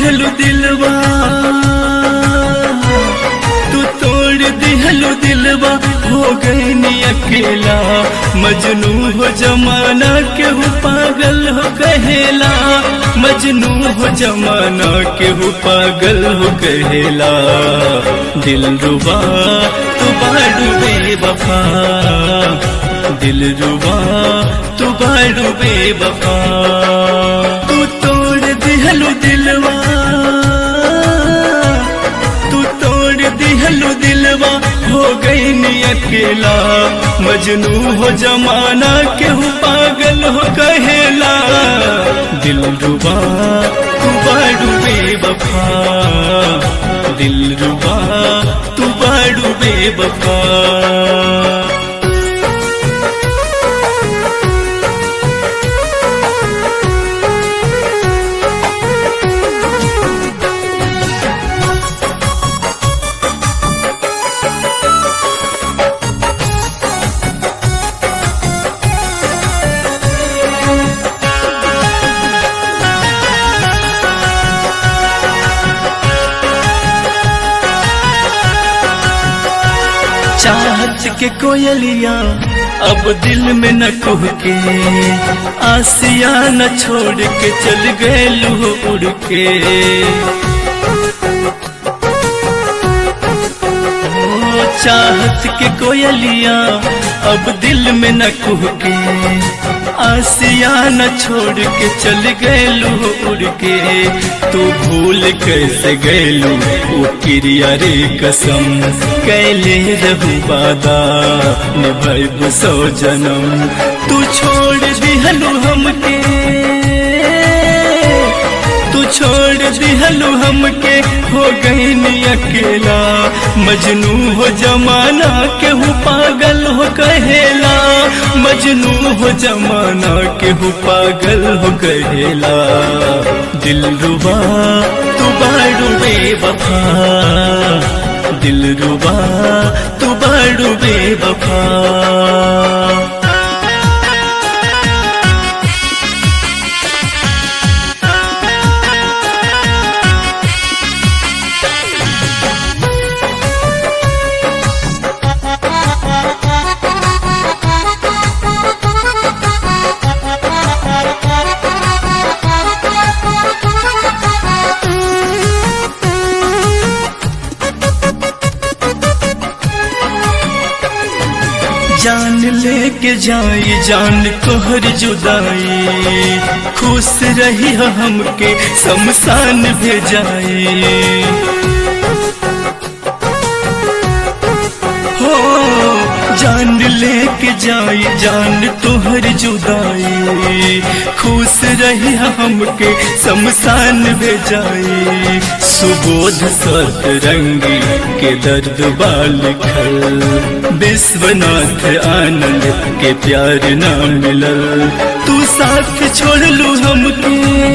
दिहलु दिलवा तू तोड़ दिहलु दिलवा हो गई नी अकेला मजनू हो जमाना केहू पागल हो कहेला मजनू हो जमाना केहू पागल हो कहेला दिल रुबा तू बाडू बेवफा दिल रुबा तू बाडू बेवफा तू तोड़ दिहलु दिलवा तू तोड़ दिहलु दिलवा हो गई नी अकेला मजनू हो जमाना केहू पागल हो कहेला दिल रुबा तू बाडू बेवफा दिल रुबा तू बाडू बेवफा चाहत के कोयलिया अब दिल में न कुह के आसिया न छोड़ के चल गए लू उड़ के ओ चाहत के कोयलिया अब दिल में न कुह के आसिया न छोड़ के चल गए लू उड़ के तू भूल कैसे गैलू वो क्रिया रे कसम कैले रहू बादा निभैबू सौ जन्म तू छोड़ दिहलू हमके तू छोड़ दिहलू हमके हो गई नी अकेला मजनू हो जमाना केहू पागल हो कहेला मजनू हो जमाना केहू पागल हो कहेला दिल रुबा तू बाड़ू बेवफा दिल रुबा तू बाड़ू बेवफा जान लेके जाई जान तोहर जुदाई खुश रही हो हमके शमशान भेजाई हो जान लेके जाई जान तोहर जुदाई खुश रही हो हमके शमशान भेजाई सुबोध सत रंगी के दर्द बाल खल विश्वनाथ आनंद के प्यार ना मिलल तू साथ छोड़ लू हमके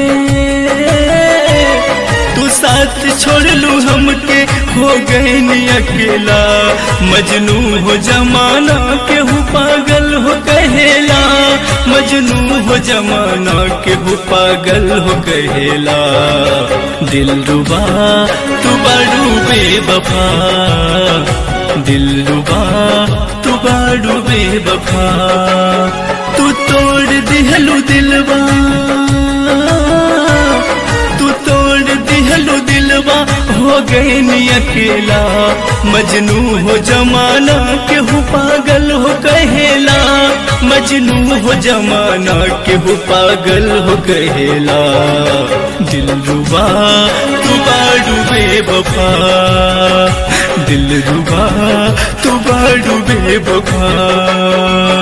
तू साथ छोड़ लू हमके हो गए नी अकेला मजनू हो जमाना केहू पागल हो कहेला मजनू हो जमाना केहू पागल हो कहेला दिल रुबा तू बड़ू बेवफा दिल रुबा तू बाड़ू बेवफा तू तोड़ दिहलू दिलवा तू तोड़ दिहलू दिलवा हो गए नी अकेला मजनू हो जमाना केहू पागल हो कहेला मजनू हो जमाना केहू पागल हो कहेला दिल रुबा तू बाड़ू बेवफा दिल रुबा तू बाड़ू बेवफा